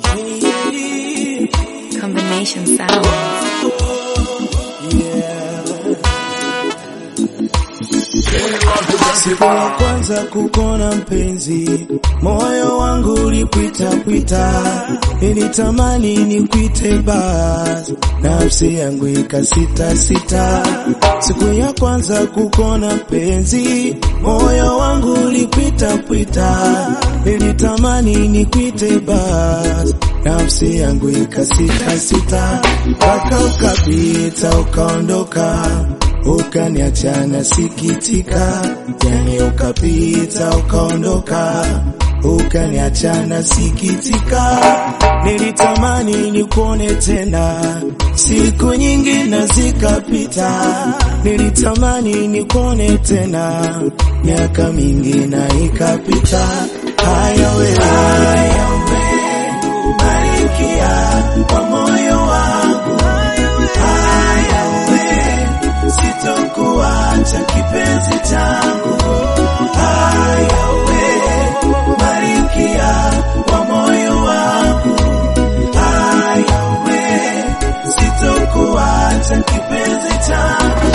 Combination sound. Siku ya kwanza kukona mpenzi, moyo wangu ulipita pita, nilitamani nikwite bas, nafsi yangu ikasita sita. Siku ya kwanza kukona mpenzi, moyo wangu ulipita pita, nilitamani nikwite bas, nafsi yangu ikasita sita, mpaka ukapita ukaondoka ukaniacha nasikitika, yani ukapita ukaondoka, ukaniacha nasikitika. Nilitamani nikuone tena, siku nyingi na zikapita. Nilitamani nikuone tena, miaka mingi na ikapita. Haya we, haya we, barikia kwa moyo wangu, haya we sitokuacha kipenzi changu, haya we barikia wa moyo wangu, haya we sitokuacha kipenzi changu.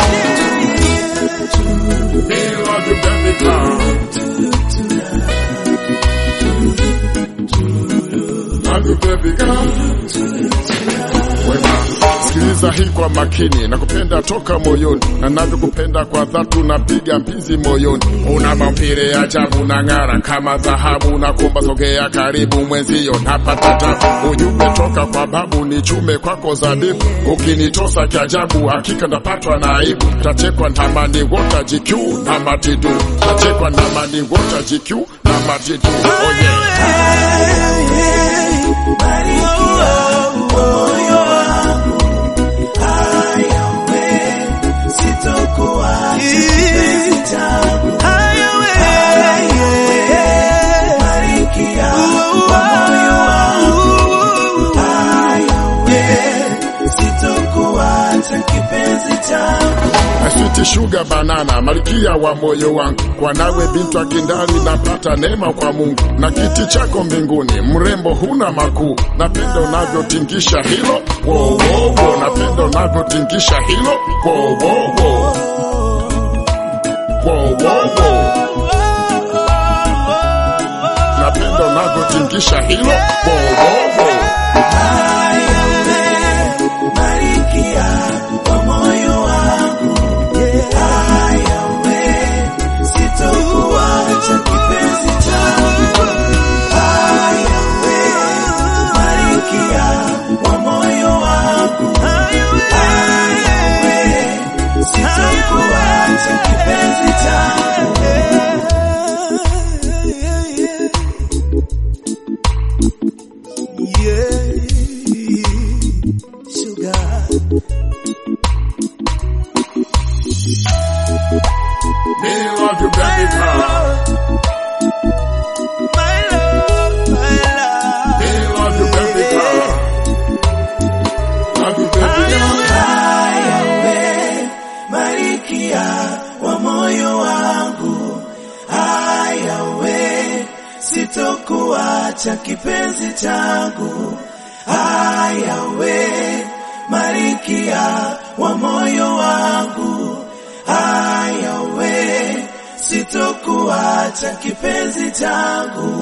Sikiliza hii kwa makini, nakupenda toka moyoni, na navyokupenda kwa dhati, unapiga mbizi moyoni. Una maumbile ya ajabu, na ng'ara kama dhahabu, nakuomba sogea karibu mwenzio, napata tabu. Ujumbe toka kwa babu, ni chume kwako zabibu, ukinitosa kiajabu, hakika ndapatwa na aibu. Tachekwa na mani wota GQ na matidu, tachekwa na mani wota GQ na matidu. Oh yeah. Sweet sugar banana, malkia wa moyo wangu, kwa nawe bintu akindali, napata neema kwa Mungu na kiti chako mbinguni, mrembo huna makuu, napenda unavyotingisha hilo wo, wo, wo. napenda unavyotingisha hilo wo, wo, wo. Wo, wo, wo. napenda unavyotingisha hilo wo, wo, wo. Me love you, baby girl. Me love you, baby girl. Love you, baby girl. Malkia wa moyo wangu, haya we, sitokuacha kipenzi changu, haya we, Malkia wa moyo wangu, haya we, sitokuacha kipenzi changu.